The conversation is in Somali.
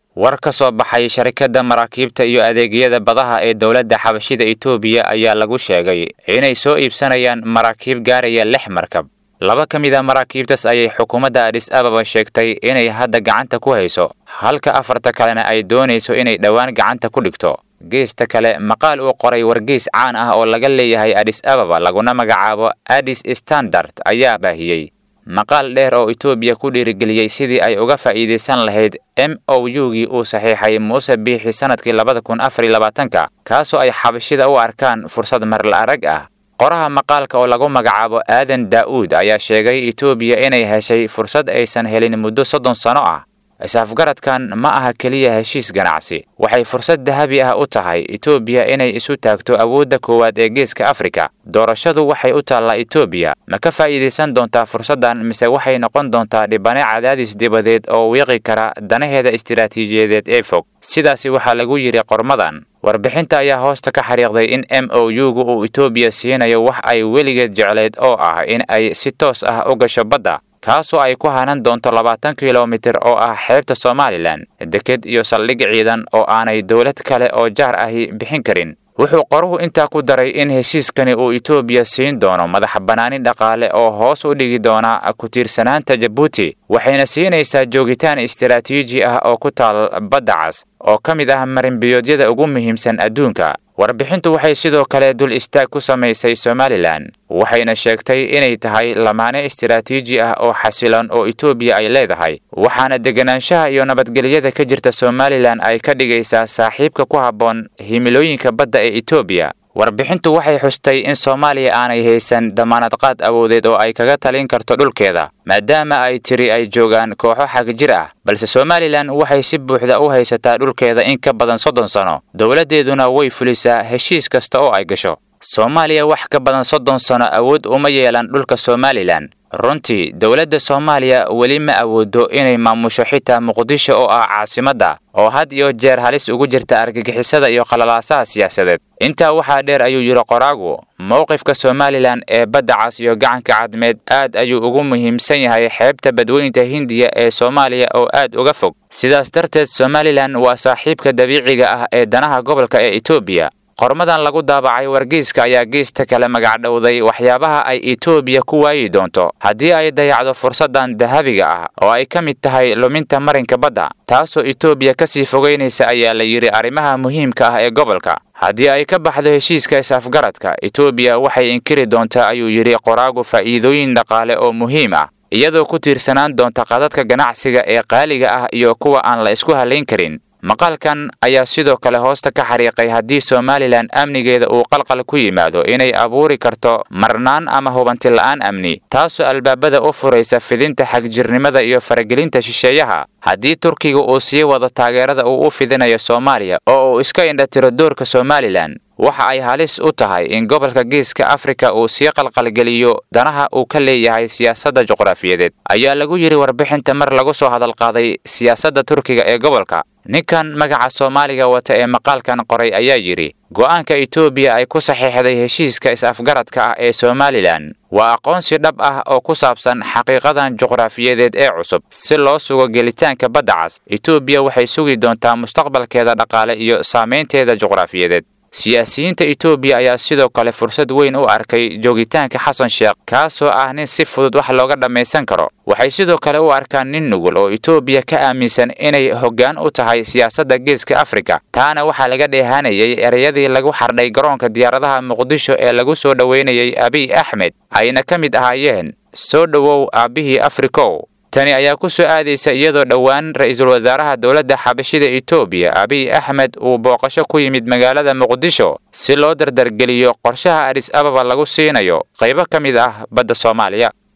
war ka soo baxay sharikadda maraakiibta iyo adeegyada badaha ee dowladda xabashida etoobiya ayaa lagu sheegay inay soo iibsanayaan maraakiib gaaraya lix markab laba ka mid a maraakiibtaas ayay xukuumadda adhis ababa sheegtay inay hadda gacanta ku hayso halka afarta kalena ay doonayso inay dhowaan gacanta ku dhigto geesta kale maqaal uu qoray wargeys caan ah oo laga leeyahay adhis ababa laguna magacaabo adis standard ayaa baahiyey maqaal dheer oo etoobiya ku dhiirigeliyey sidii ay uga faa'iidaysan lahayd m o u-gii uu saxiixay muuse biixi sannadkii labada kun afar iyo labaatanka kaasoo ay xabashida u arkaan fursad marla arag ah qoraha maqaalka oo lagu magacaabo aadan daa'uud ayaa sheegay etoobiya inay heshay fursad aysan helin muddo soddon sano ah is-afgaradkan ma aha keliya heshiis ganacsi waxay fursad dahabi ah u tahay etoobiya inay isu taagto awoodda koowaad ee geeska afrika doorashadu waxay u taallaa etoobiya ma ka faa'iidaysan doontaa fursaddan mise waxay noqon doontaa dhibane cadaadis dibadeed oo wiiqi kara danaheeda istiraatiijiyadeed ee fog sidaasi waxaa lagu yidhi qormadan warbixinta ayaa hoosta ka xariiqday in m o u-gu uu etoobiya siinayo wax ay weligeed jecleed oo ah in ay si toos ah u gasho badda kaasoo ay ku hanan doonto labaatan kilomitir oo ah xeebta somalilan deked iyo saldhig ciidan oo aanay dowlad kale oo jaar ahi bixin karin wuxuu qoruhu intaa ku daray in heshiiskani uu etoobiya siin doono madax bannaanin dhaqaale oo hoos u dhigi doona ku tiirsanaanta jabuuti waxayna siinaysaa joogitaan istiraatiiji ah oo ku taal badda cas oo ka mid ah marinbiyoodyada ugu muhiimsan adduunka warbixintu waxay sidoo kale dul istaag ku samaysay somalilan waxayna sheegtay inay tahay lamaane istiraatiiji ah oo xasiloon oo etoobiya ay leedahay waxaana deganaanshaha iyo nabadgelyada ka jirta somalilan ay ka dhigaysaa saaxiibka ku habboon himilooyinka badda ee etoobiya warbixintu waxay xustay in soomaaliya aanay haysan damaanadqaad awoodeed oo ay kaga talin karto dhulkeeda maadaama ay tiri ay joogaan kooxo xagjir ah balse somalilan waxay si buuxda u haysataa dhulkeeda in ka badan soddon sano dowladdeeduna way fulisaa heshiis kasta oo ay gasho soomaaliya wax ka badan soddon sano awood uma yeelan dhulka somalilan runtii dowladda soomaaliya weli ma awoodo inay maamusho xitaa muqdisho oo ah caasimadda oo had iyo jeer halis ugu jirta argagixisada iyo qalalaasaha siyaasadeed intaa waxaa dheer ayuu yidhi qoraagu mowqifka somalilan ee badda cas iyo gacanka cadmeed aad ayuu ugu muhiimsan yahay xeebta badweynta hindiya ee soomaaliya oo aad uga fog sidaas darteed somalilan waa saaxiibka dabiiciga ah ee danaha gobolka ee etoobiya qormadan lagu daabacay wargeyska ayaa geesta kale magacdhowday waxyaabaha ay etoobiya ku waayi doonto haddii ay dayacdo fursaddan dahabiga ah oo ay ka mid tahay luminta marinka badda taasoo etoobiya ka sii fogaynaysa ayaa la yidhi arrimaha muhiimka ah ee gobolka haddii ay ka baxdo heshiiska is-afgaradka etoobiya waxay inkiri doontaa ayuu yidhi qoraagu faa'iidooyin dhaqaale oo muhiim ah iyadoo ku tiirsanaan doonta qadadka ganacsiga ee qaaliga ah iyo kuwa aan la isku hallayn karin maqaalkan ayaa sidoo kale hoosta ka xariiqay haddii somalilan amnigeeda uu qalqal ku yimaado inay abuuri karto marnaan ama hubanti la'aan amni taasoo albaabada u furaysa fidinta xagjirnimada iyo faragelinta shisheeyaha haddii turkiga uu sii wado taageerada uu u fidinayo soomaaliya oo uu iska indhatiro doorka somalilan waxa ay halis u tahay in gobolka geeska afrika uu sii qalqalgeliyo danaha uu ka leeyahay siyaasadda juqraafiyadeed ayaa lagu yidhi warbixinta mar lagu soo hadalqaaday siyaasadda turkiga ee gobolka ninkan magaca soomaaliga wata ee maqaalkan qoray ayaa yidhi go'aanka etoobiya ay ku saxiixday heshiiska is-afgaradka ah ee somalilan waa aqoonsi dhab ah oo ku saabsan xaqiiqadan juqraafiyadeed ee cusub si loo sugo gelitaanka badda cas etoobiya waxay sugi doontaa mustaqbalkeeda dhaqaale iyo saamaynteeda juqraafiyadeed siyaasiyiinta etoobiya ayaa sidoo kale fursad weyn u arkay joogitaanka xasan sheekh kaasoo ah nin si fudud wax looga dhammaysan karo waxay sidoo kale u arkaan nin nugul oo etoobiya ka aaminsan inay hoggaan u tahay siyaasadda geeska afrika taana waxaa laga dheehanayay ereyadii lagu xardhay garoonka diyaaradaha muqdisho ee lagu soo dhoweynayay abiy axmed ayna ka mid ahaayeen soo dhowow aabbihii afrikow tani ayaa ku soo aadaysa iyadoo dhowaan ra-iisul wasaaraha dowladda xabashida etoobiya abiy axmed uu booqasho ku yimid magaalada muqdisho si loo dardargeliyo qorshaha adhis ababa lagu siinayo qaybo ka mid ah badda soomaaliya